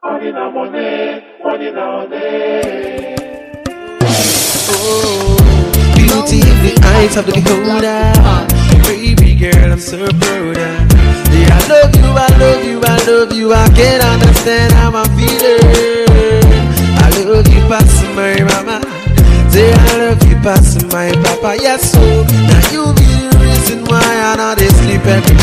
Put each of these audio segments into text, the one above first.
Money na money, money na money. Beauty in the eyes of the beholder. Baby girl, I'm so proud of. Yeah, I love you, I love you, I love you. I can't understand how I'm feeling. I love you past my mama. Say I love you past my papa. Yes, so now you be the reason why I not dey sleep every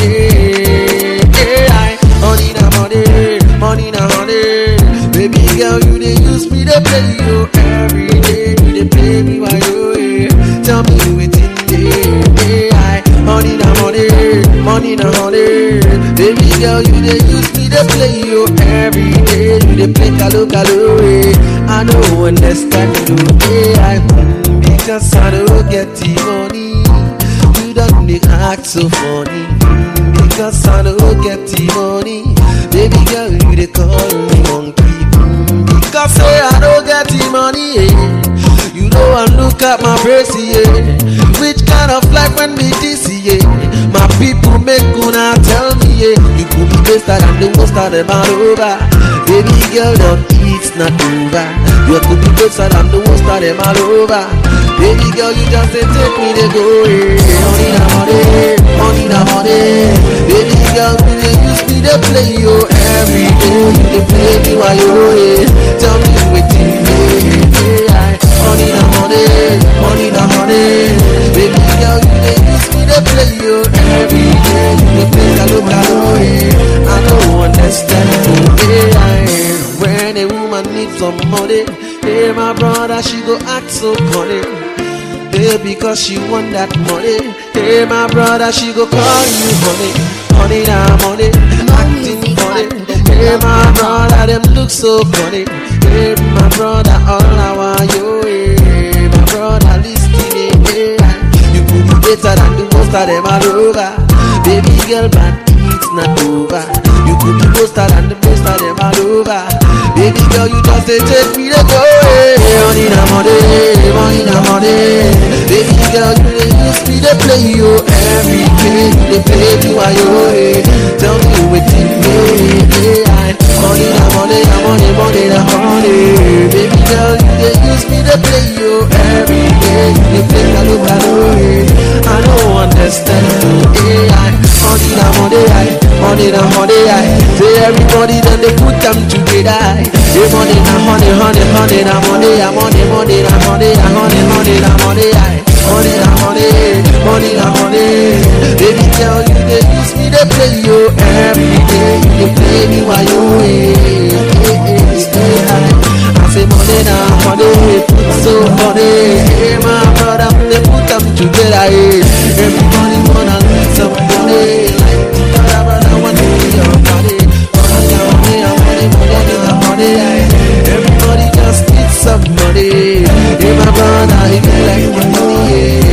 day. Yeah, I honey na money, money na honey. Baby girl, you dey use me to play you every day. You dey play me while you here. Tell me wetin dey. Yeah, I honey na money, money na honey. Baby girl, you dey use me to play you every day. You dey play kalo kalo. eh. I don't understand you. Yeah, I mm, because I don't get the money. You don't dey act so funny mm, because I don't get the money. Baby girl, you dey call me monkey mm, because say I don't get the money. Yeah. You know I look at my face, yeah. Which kind of life when me this, yeah? My people make gonna tell me, yeah. You could be better than the most of them all over. Baby girl, don't it's not over. You could be better than the most of them all over. Baby girl, you just say take me to go, yeah. Money na money, money na money. Baby girl, you dey use me to play you every day. You dey play me while you here. Tell me wetin dey. Yeah, money na money, money na money. Baby girl, you dey use me to play you every day. You dey play kalo kalo, yeah. I don't understand you, yeah. When a woman needs some money, hey my brother, she go act so funny. Hey, because she want that money. Hey, my brother, she go call you honey. Honey, now money. Acting funny. Hey, my brother, them look so funny. Hey, my brother, all I want you. Hey, my brother, listening. Hey, you could be better than the most of them all over. Baby girl, but it's not over. You could be better than the most of them all over. Baby girl, you just say take me to go. Hey, money na money, money na money. Baby girl, you dey use me to play you every day. You dey play me while you here. Tell me wetin dey. Yeah, money na money, na money, money na money. Baby girl, you dey use me to play you every day. You dey play kalo kalo. yeah. I don't understand you. Yeah, money na money, aye. money na money. aye. Say everybody then they put them together. aye. Say money na honey, honey, honey na money, ah, money, money na money, ah, honey, honey na money. aye. Money na money, money na money. Baby girl, you dey use me to play you every day. You dey play me while you here. Yeah, yeah, yeah, aye. I say money na money, put so money. Hey, my brother, they put them together. Yeah. Everybody wanna get some money. Like the brother, brother want to be your body. Money na money, na money, money na money. yeah. Everybody just need some money. Hey, my brother, if you like the money,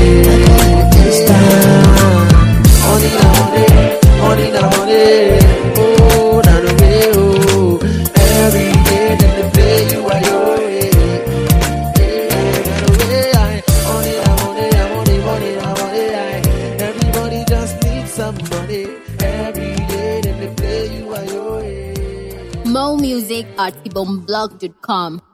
yeah. It's time. Money na money, money na money. Oh, na the way, oh. Every day that they play you while you're away. Everybody just needs some money. Every day then they play you while you're away. Mo Music at ibomblog.com.